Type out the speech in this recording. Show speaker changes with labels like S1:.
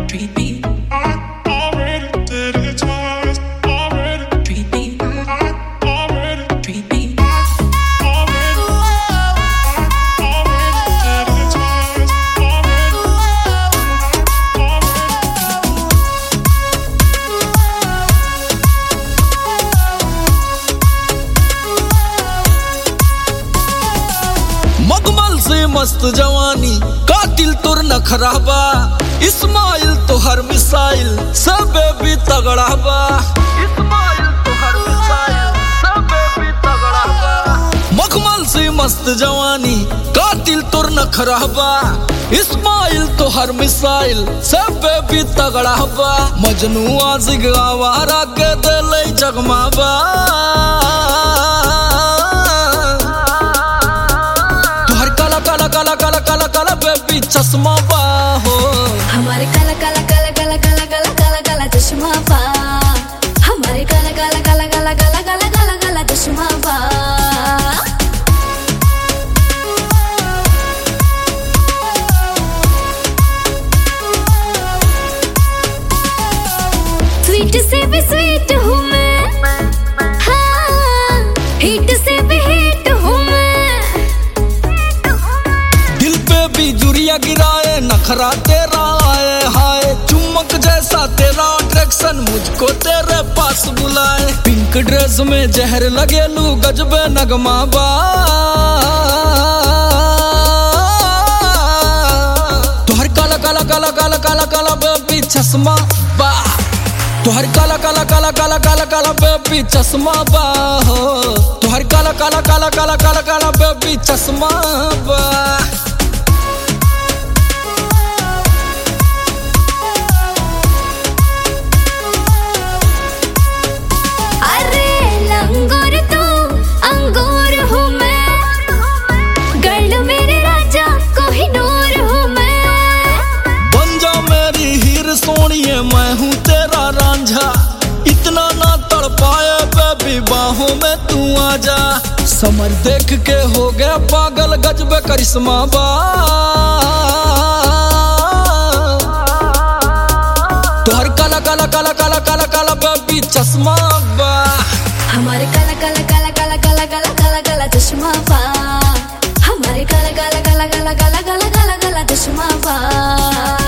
S1: treat me,
S2: already did it twice. Already,
S1: treat me,
S2: already,
S1: treat me.
S2: already, already did it twice. Already, already.
S3: मगमल से मस्त जवानी कातिल तुर न खराबा इस्माइल तो हर मिसाइल सब भी तगड़ा बा इस्माइल तो हर मिसाइल सब भी तगड़ा बा मखमल से मस्त जवानी कातिल तुर न खराबा इस्माइल तो हर मिसाइल सब भी तगड़ा बा मजनू आजिग आवारा के दिल जगमाबा तुहर काला काला काला काला काला काला बेबी चश्मा बा हो
S4: हमारे काला काला काला काला काला काला काला काला चश्मा पा हमारे काला काला काला काला काला काला काला काला चश्मा पा स्वीट से भी स्वीट हूँ मैं हाँ हिट से भी हिट हूँ मैं
S3: दिल पे भी जुरिया गिराए नखरा तेरा आए हाय चुम्बक जैसा तेरा अट्रैक्शन मुझको तेरे पास बुलाए पिंक ड्रेस में जहर लगे लू गजबे नगमा बा तुहर काला काला काला काला काला काला बेबी चश्मा बा तुहर काला काला काला काला काला काला बेबी चश्मा बा हो तुहर काला काला काला काला काला काला बेबी चश्मा बा
S4: अरे लंगोर तू अंगूर हूँ मैं गर्ल मेरे राजा कोहिनूर हूँ मैं
S3: बन जा मेरी हीर सोनिए मैं हूँ तेरा रांझा इतना ना तड़ पाए बेबी बाहों में तू आ जा समर देख के हो गया पागल गजबे करिश्मा बा तोहर काला काला काला काला काला काला बेबी चश्मा बा
S4: हमारे काला काला काला काला काला काला काला काला चश्मा पा हमारे काला काला काला काला काला काला काला काला चश्मा पा